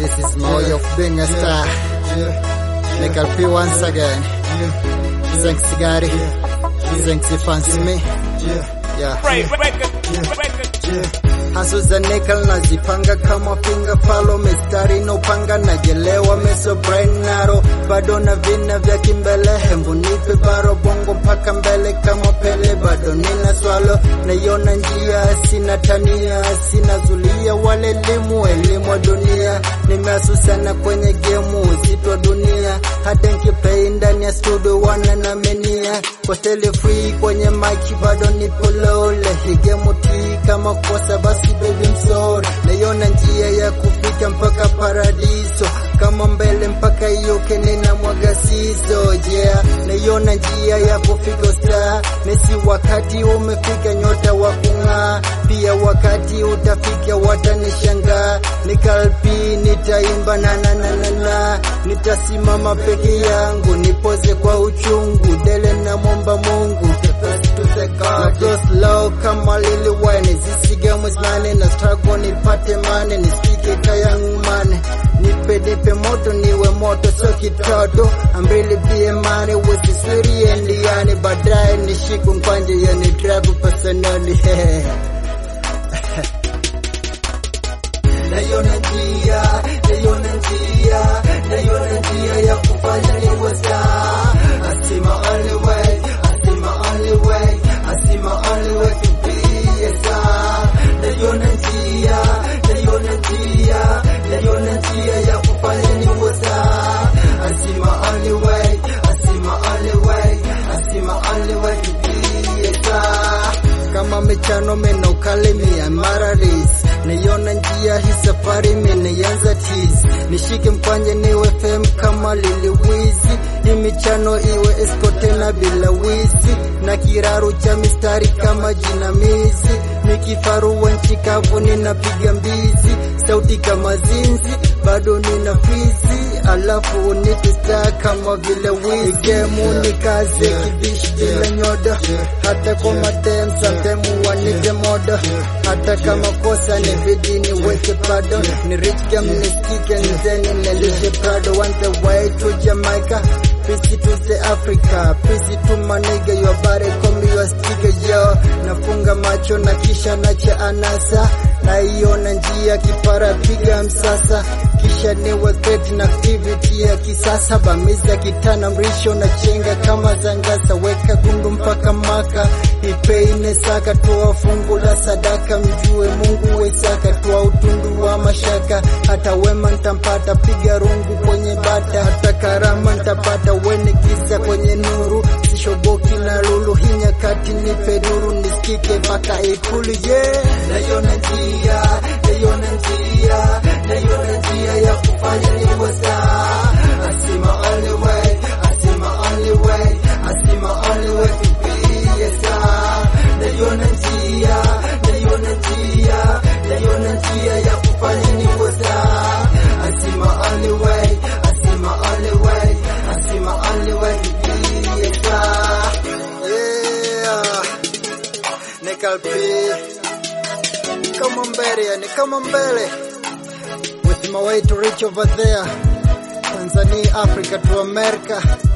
This is my way of being a star. Nickel P once again. Thanks, Gary. Thanks, Fancy Me. Yeah. Right, record, record. Hasu za nickel nazipanga kama pinga falo, mistari inopanga najelewa meso brain naro, bado na vina vya kimbele, hembu nipe baro bongo mpaka mbele kama Pele, bado nina swalo, naiona njia, sina tania, sina zulia wala elimu, elimu wa dunia, nimeasu sana kwenye gemu, uzito wa dunia, hata nkipei ndani ya studio wana na menia, kwa tele free kwenye mic bado nipo lole, higemu tii kama kosa basi baby I'm sorry, naiona njia ya kufika mpaka paradiso, kama mbele mpaka iyoke nina mwaga siso, yeah, naiona njia ya kufika star, mesi wakati umefika nyota wa kung'aa, pia wakati utafika watanishangaa, nikalpi nitaimba na na na na na, nitasimama peke yangu, nipoze kwa uchungu, dele na mwomba Mungu na go slow kama Lil Wayne, zisige mwislane na struggle nipate mane, nisikike kayangu mane, nipe nipe moto niwe moto so kitoto, ambili pia mane wesisiri endiani, baadaye nishiku mkwanje yani drive personally naiona njia, naiona njia, naiona njia ya kufanya niwe star. I see my only way, I see my only way, I see my only way to be a star. Naiona njia, naiona njia, naiona njia ya kufanya niwe star. I see my only way, I see my only way, I see my only way to be a star. Kama michano meno kalimia mararis Niona njia hii safari imenianza tizi Nishike mkwanje niwe fem kama Lil Wizi Hii michano iwe eskote na bila wizi Na kiraru cha mistari kama jinamizi Nikifaru wa nchi kavu ninapiga mbizi Sauti kama zinzi bado nina fizi Alafu nitistaa kama vile wizi Gemu nikaze kibishi bila nyoda Hata kwa madem santemu wanige moda Hata kama kosa ni bidi niweke pado Ni rich game nisikike nzeni nilishe prado Want the way to Jamaica Peace to the Africa Peace to my nigga Your body call me your sticker yo Nafunga macho na kisha nacha anasa Naiona njia kipara piga msasa kisha niwe great na activity ya kisasa bamiza kitana mrisho na chenga kama zangasa weka gundu mpaka maka ipeine saka toa fungu la sadaka mjue Mungu wesaka toa utundu wa mashaka hata wema ntampata piga rungu kwenye bata hata karama ntapata weni kisa kwenye nuru sishoboki na lulu hii nyakati nipe nuru nisikike mpaka ikulu yeah naiona njia naiona njia naiona njia ya kufanya niwe star I see my only way I see my only way I see my only way to be a star naiona njia naiona njia naiona njia ya kufanya niwe star I see my only way I see my only way I see my only way to be a star yeah Nickel P kama mbele yani kama mbele with my way to reach over there Tanzania Africa to America